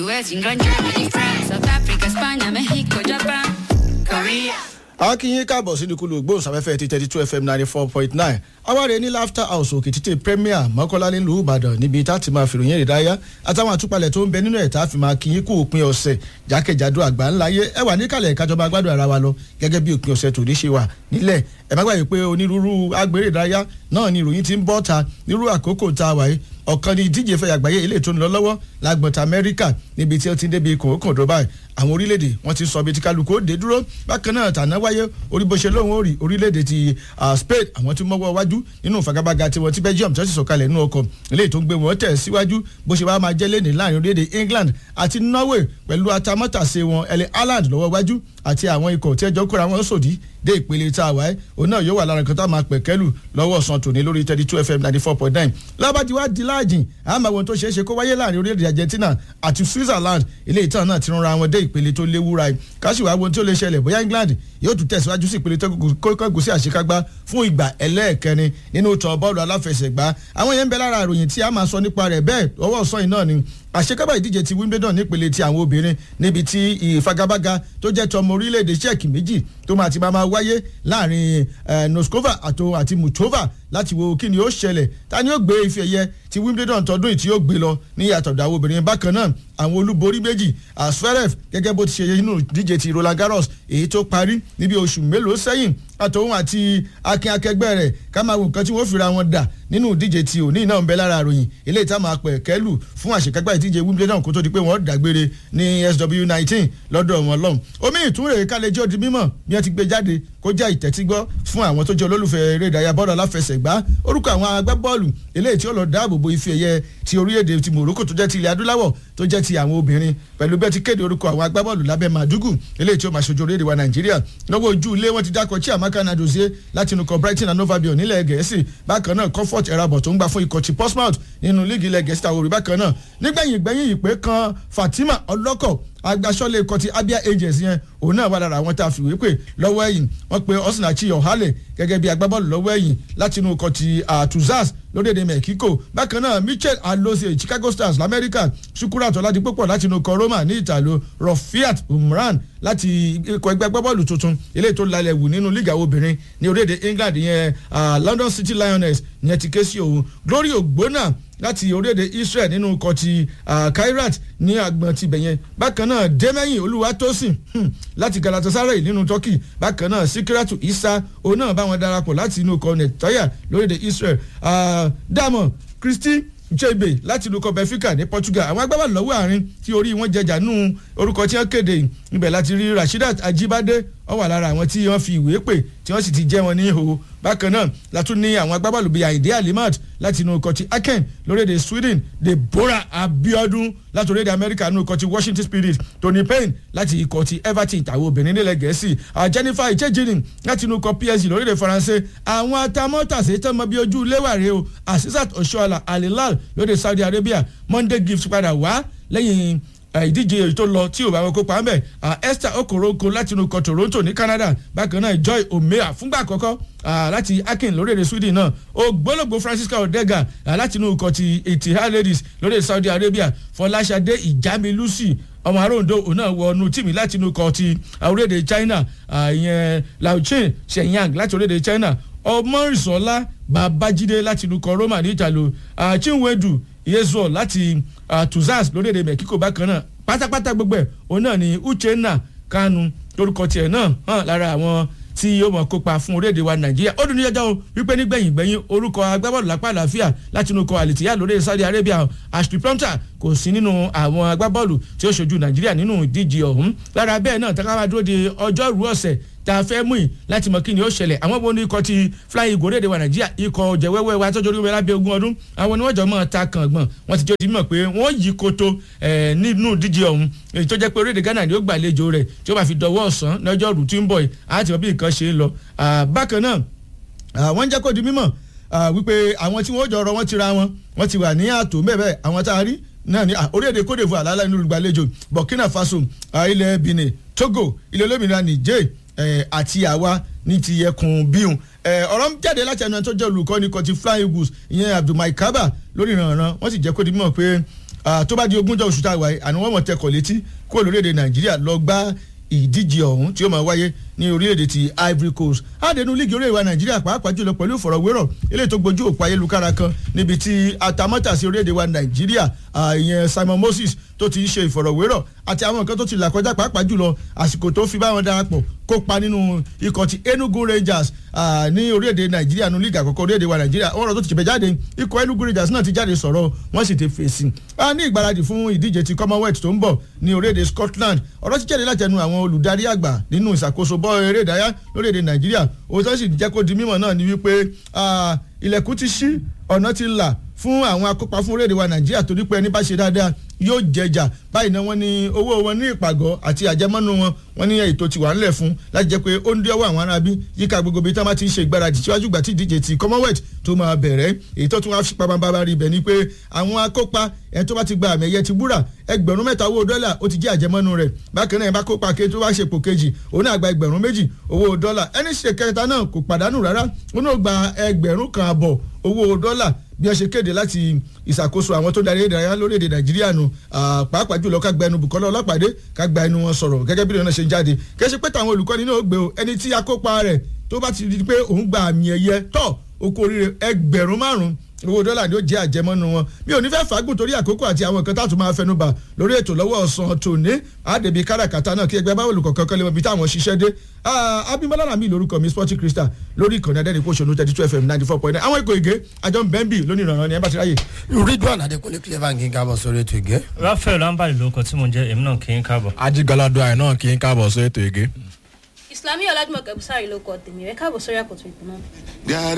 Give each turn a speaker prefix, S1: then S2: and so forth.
S1: US, England, Germany, France, South Africa, España, Mexico, Japan, Korea.
S2: akínyín káàbọ̀ sínú kúlù gbóhùnsáfẹ́fẹ́ ti thirty two fm ninety four point nine awáre ní laughter house òkè títè premier mọ́kànlá nílùú ìbàdàn níbi tá a ti máa fìròyìn ìdáyà àtàwọn àtúpalẹ̀ tó ń bẹ nínú ẹ̀ tá a fi máa kíyín kú òpin ọ̀sẹ̀ jákèjádò àgbà ńlá yé ẹ wà níkàlẹ̀ ìkájọba gbádùn ara wa lọ gẹ́gẹ́ bí òpin ọ̀sẹ̀ tòní ṣe wà nílẹ̀ ẹ má gbàgbé pé onírúurú agbèrè ìdárayá náà ni ìròyìn ti ń bọ́ ta nírú àkókò tá a wà yìí ọ̀kan ní ìdíje fẹ́ àgbáyé ilé tó ń lọ lọ́wọ́ lágbọ̀ntà amẹ́ríkà níbi tí ó ti ń débi kòókòdó báyìí àwọn orílẹ̀-èdè wọ́n ti sọ bí tí kálukú ó dé dúró bákan náà tàná wáyé orí bó ṣe lóun ó rí orílẹ̀-èdè ti spain àwọn tí mọ́wọ́ wájú nínú ìfagagbága tiwọn tí belgium tó sì sọ̀kalẹ̀ nínú ọkọ̀ eléyìí tó ń gbé wọn tẹ̀ síwájú bó ṣe wá máa jẹ́ lẹ́nìí láàrin orílẹ̀-èdè england àti norway pẹ̀lú atamátàsé wọn ẹlẹ́ ireland lọ́wọ́ wájú àti àwọn ikọ̀ tí ẹjọ́ kóra wọn sòdí dé ìpele tá a wáyé òun náà yóò wà lára nǹkan tá a máa pẹ̀kẹ́lù lọ́wọ́ ọ̀sán tòní lórí thirty two fm ninety four point nine lábàdí wá di láàjìn àmọ́ àwọn tó ṣeé ṣe kó wáyé láàrin orílẹ̀-èdè argentina àti switzerland ilé ìtàn náà ti rán wọn dé ìpele tó léwúra yìí káṣíwá wo tí ó lè ṣẹlẹ̀ bóyá england yóò tún tẹ̀síwájú sí ìpele tó kọ́kọ́ sí àṣekágbá fún ìgbà ẹlẹ́ẹ̀kẹrin nínú tọ́ bọ́ọ̀lù aláfẹsẹ̀gbá àwọn yẹn ń bẹ lára àròyìn tí a máa sọ nípa rẹ̀ bẹ́ẹ̀ ọwọ́ ọ̀sán yìí náà ni àṣekágbá ìdíje ti wimbledon nípele ti àwọn obìnrin níbi tí ìfagagbága tó jẹ́ tọmọ orílẹ̀-èdè czech méjì tó máa ti máa máa wáyé láàrin noskova àti muchova láti wo kí ni ó ṣẹlẹ̀ ta ni ó gbé ife ẹ̀yẹ ti wimbledon tọdún yìí tí ó gbé lọ ní ìyàtọ̀ àwọn obìnrin bákan náà àwọn olúborí méjì asferef gẹ́gẹ́ bó ti ṣe inú díje ti roland garros èyí tó parí níbi oṣù mélòó sẹ́yìn àtòun àti akin akẹgbẹ́ rẹ̀ ká máa wo nǹkan tí wọ́n fira wọn dà nínú ìdíje tí òní náà ń bẹ lára àròyìn eléyìí tá máa pẹ̀ kẹ́lù fún àṣekágbá ìdíje wimbledon kó tó di pé wọ́n dàgbére ní sw nineteen lọ́dọ̀ wọn lọ́hùn omi ìtúnrè kálẹ̀jọ́ di mímọ̀ bí wọ́n ti gbé jáde kó jẹ́ ìtẹ́tígbọ́ fún àwọn tó jẹ́ olólùfẹ́ eré ìdárayá bọ́ọ̀lù aláfẹsẹ̀gbá orúkọ àwọn agbábọ́ọ̀lù eléyìí tí ó lọ dáàbò bo ife ẹ̀yẹ ti orílẹ̀-èdè ti morocco tó jẹ́ ti ilẹ̀ adúláwọ̀ tó jẹ́ ti àwọn obìnrin pẹ̀lú bẹ́ẹ̀ ti kéde orúkọ àwọn agbábọ́ọ̀lù lábẹ́ màdúgù eléyìí tí ó máa ṣojú orílẹ̀-èdè wa nàìjíríà lọ́wọ́ ojú ilé wọn ti dákọ̀ chiamaka nadozie láti inú kọ brighton and nova bion nílẹ̀ gẹ̀ẹ́sì bákan náà comfort erabọ̀ tó ń gbà fún ikọ̀ ti portsmouth nínú líìgì ilẹ̀ gẹ̀ẹ́sì tàwọn òrì bákan náà nígbẹ̀yìn gbẹ̀yìn ìpè kan fatima ọlọ́kọ̀ agbasọ́lé ikọ̀ ti abia agents yẹn òun náà wà lára àwọn tá a fìwé pè lọ́wọ́ ẹ̀yìn wọ́n pe osinachi ọ̀hálẹ̀ gẹ́gẹ́ bí agbábọ́ọ̀lù lọ́wọ́ ẹ̀yìn láti inú ikọ̀ ti tuzas lórílẹ̀‐èdè mexico bákan náà michel alose chicago stars lamẹ́ríkà sukurat ọ̀làdìpọ̀pọ̀ láti inú ikọ̀ roma ní ìtàló rafiat umran láti ikọ̀ ẹgbẹ́ agbábọ́ọ̀lù tuntun eléyìí tó lálẹ́ wù nínú líga obìnrin ní orílẹ̀‐èdè england yẹn london city lioness yẹn ti ké sí òun glory ogbonna láti orílẹ̀-èdè israel nínú ikọ̀ ti kairat ní agbọ̀n ti bẹ̀yẹn bákan náà dẹ́mẹ́yìn olúwatósìn láti galatasaray nínú turkey bákan náà sikiratu isa òun náà bá wọn darapọ̀ láti inú ikọ̀ netanya lórílẹ̀-èdè israel dàmọ̀ christy jebe láti inú ikọ̀ benfica ní portugal àwọn agbábọ̀ lọ́wọ́ àárín tí orí wọn jẹjà nù orúkọ tí wọ́n kéde ibẹ̀ láti rí rasheedat ajibade wọ́n wà lára àwọn tí wọ́n fi ìwé pè tí wọ́n sì ti jẹ́ wọn ní ihò bákan náà látún ní àwọn agbábọ́ọ̀lù bíi àìdé alimat láti inú ikọ̀ ti aken lórílẹ̀‐èdè sweden deborah abiodun láti orílẹ̀‐èdè america nínú ikọ̀ ti washington spirit tony payne láti ikọ̀ ti everton ìtàwọn obìnrin nílẹ̀ gẹ̀ẹ́sì jennifer ichejini láti inú ikọ̀ psg lórílẹ̀‐èdè faransé àwọn atamọ́tàsé tán mọ bí ojú léwàre o asisat oshoala alilal lórílẹ̀ saudi arabia monday gift padà wá lẹ́yìn ìdíje èyí tó lọ tí ò bá wọn kópa ńbẹ esther okoroko láti inú ikọ̀ toronto ní canada bákan náà joy omea fúngbà àkọ́kọ́ láti akin lórílẹ̀ sweden náà ògbólógbò francisca odega láti inú ikọ̀ ti etihad ladies lórílẹ̀ saudi arabia fọláṣadé ìjàmí lucy ọmọ aróńdó òun náà wọ inú tíìmì láti inú ikọ̀ ti orílẹ̀-èdè china ìyẹn laochin shenyang láti orílẹ̀-èdè china ọmọrìnsọ́lá babájídé láti inú ikọ̀ roma ní ìtàló chinwedu yezuo láti uh, tuzas lórílẹ̀‐èdè mexico bákan náà pátápátá gbogbo ẹ̀ òun náà ni uchenna kanu lórúkọ tiẹ̀ náà hàn lára àwọn tí yóò mọ̀ kópa fún orílẹ̀-èdè wa nàìjíríà ó dùn ní jẹjọ́ o wípé nígbẹ̀yìn gbẹ̀yìn orúkọ agbábọ́ọ̀lù lápá àlàáfíà láti inú ikọ̀ àlìtíyà lórí saudi arabia ashley prompter kò sí nínú àwọn agbábọ́ọ̀lù tí ó ṣojú nàìjíríà nínú ìdíje ọ̀hún lára bẹ́ẹ̀ náà táwọn máa dúró de ọjọ́rú ọ̀sẹ̀ tá a fẹ́ mú yìí láti mọ kí ni ó ṣẹlẹ̀ àwọn wo ni ikọ̀ ti flying eagle orílẹ̀-èdè wa nàìjíríà ikọ̀ jẹ̀wẹ́wẹ́ wa tọ́jú orí lábẹ́ ogún ọdún àwọn ni wọ́n jọ mọ́ ta kàngbọ̀n wọ́n ti jẹ́ ti mọ̀ pé wọ́n yí koto nínú díje ọ̀hún èyí tó jẹ́ pé orílẹ̀-èdè ghana ni ó gbàlejò rẹ̀ tí ó bá fi dọwọ́ ọ̀sán lọ́jọ́ rù tí ń bọ̀ yìí àti mọ̀ bí nǹkan ṣe ń lọ bákan náà wọ́n jẹ́ kó di mímọ̀ wípé àwọn tí wọ́n jọ ọ̀rọ̀ wọn ti ra wọn wọ́n ti wà ní ààtò mẹ́bẹ̀ẹ́ àwọn tá a rí náà ní orílẹ̀-èdè cote divoire alálà inú olùgbàlejò burkina faso ilẹ̀ benin togo ilẹ̀ olómìnira niger àti àwa ní ti ẹkùn bíhùn ọ̀rọ̀ jáde láti ẹnu tó jẹ́ olùkọ́ni kan ti flying eagles ìyẹn abdulmai kaba lórí ìrànràn wọ́n sì jẹ́ kó di mímọ̀ pé tó bá di ogúnjọ́ oṣù tá a wà yìí àni wọ́n mọ̀ tẹkọ̀ létí kó lórílẹ̀‐èdè nàìjíríà lọ gbá ìdíje ọ̀hún tí ó máa wáyé ní orílẹ̀-èdè ti ivory coast àdénú líìgì orílẹ̀-èdè wa nàìjíríà pàápàá jùlọ pẹ̀lú ìfọ̀rọ̀wérọ̀ eléyìí tó gbojú òpó ayélujára kan níbi tí atamátàsí orílẹ̀-èdè wa nàìjíríà ìyẹn simon moses tó ti ń ṣe ìfọ̀rọ̀wérọ̀ àti àwọn nǹkan tó ti là kọjá pàápàá jùlọ àsìkò tó fi báwọn darapọ̀ kópa nínú ikọ̀ ti enugu rangers ní orílẹ̀-èdè nàìjíríà nínú líìgì àkọ́kọ́ orílẹ̀-èdè wa nàìjíríà ọ̀rọ̀ tó ti ṣẹ̀bẹ̀ jáde ikọ̀ enugu rangers náà ti jáde sọ̀rọ̀ wọ́n sì ti fèsì ní ìgbáradì fún ìdíje ti commonwealth tó ń bọ̀ ní orílẹ̀-èdè scotland ọ̀rọ̀ ti jáde látẹnu àwọn olùdarí àgbà nínú ìṣàkóso bọ́ eré ìdárayá lórílẹ̀‐èdè nàìjíríà òótọ́ sì jẹ́ kó di mímọ̀ náà ni wípé ilẹ̀kùn ti ṣí ọ̀nà ti là fún àwọn akópa fún orílẹ̀-èdè wa nàìjíríà torí pé ẹni bá ṣe dáadáa yóò jẹjà báyìí náà wọ́n ní owó wọn ní ìpàgọ́ àti àjẹmọ́nú wọn wọ́n ní ètò tiwa ńlẹ̀ fún láti jẹ́ pé ó ń dí ọwọ́ àwọn arábí yíká gbogbo ibi tí wọ́n bá ti ń ṣe ìgbáradì síwájú ìgbà tí ìdíje ti commonwealth tó máa bẹ̀rẹ̀ èyí tó tún wá fipá bá rí ibẹ̀ ni pé àwọn akópa ẹni tó bá ti gba àmì ẹ̀yẹ ti wúrà ẹgbẹ̀rún mẹ́ta owó dọ́là ó ti jẹ́ àjẹmọ́nú rẹ̀ bákan náà ẹ bá kópa ké tó bá ṣe pò kejì òun náà gba ẹgbẹ̀rún méjì owó dọ́là ẹni ṣe kẹta náà kò pàdánù rárá òun náà gba ẹgbẹ̀rún kan àbọ̀ owó dọ́là bí wọ́n ṣe kéde láti ìṣàkóso àwọn tó darí ìdárayá lórílẹ̀‐èdè nàìjíríà nù pàápàá jùlọ ká gba ẹnu Bùkọ́lá Ọlápàdé ká gba ẹnu wọn sọ̀rọ̀ gẹ́gẹ́ bí ìrìnà ṣe ń jáde kẹ́sí pé táwọn olùkọ́ni náà gbé o ẹni tí akópa rẹ̀ tó bá ti di pé òun gba àmì ẹ̀yẹ tọ̀ oko oríire ẹgbẹ̀rún márùn-ún owó dọ́là ni ó jẹ́ àjẹmọ́nu wọn mi ò ní fẹ́ fàágùn torí àkókò àti àwọn nǹkan táàtún máa fẹnu bà lórí ètò lọ́wọ́ ọ̀sán tòní àdèbí káràkátà náà kí ẹgbẹ́ báwo olùkọ́ kankan lè mọ ibi táwọn ṣiṣẹ́ dé abimọlá rami lórúkọ mi sporting crystal lórí ìkànnì adẹ́ni kó ṣonú thirty two fm ninety four point nine àwọn ikọ̀ ìgé àjọ bẹ́ńbì lónìí ìrànràn ni ẹ bá ti ráyè.
S3: ridwan adekunle clever kí n káàbọ̀ sórí ètò ìgé.
S4: rafael lambali lórúkọ tí mo jẹ́ èmi náà kí n káàbọ̀.
S5: ajigalado àì náà kí n káàbọ̀ sórí ètò ìgé.
S6: Islami Ọlájúmọ̀ Kẹ́bùsárì ló kọ tèmi rẹ̀ káàbọ̀ sórí àkọ́tún ìpínlẹ̀.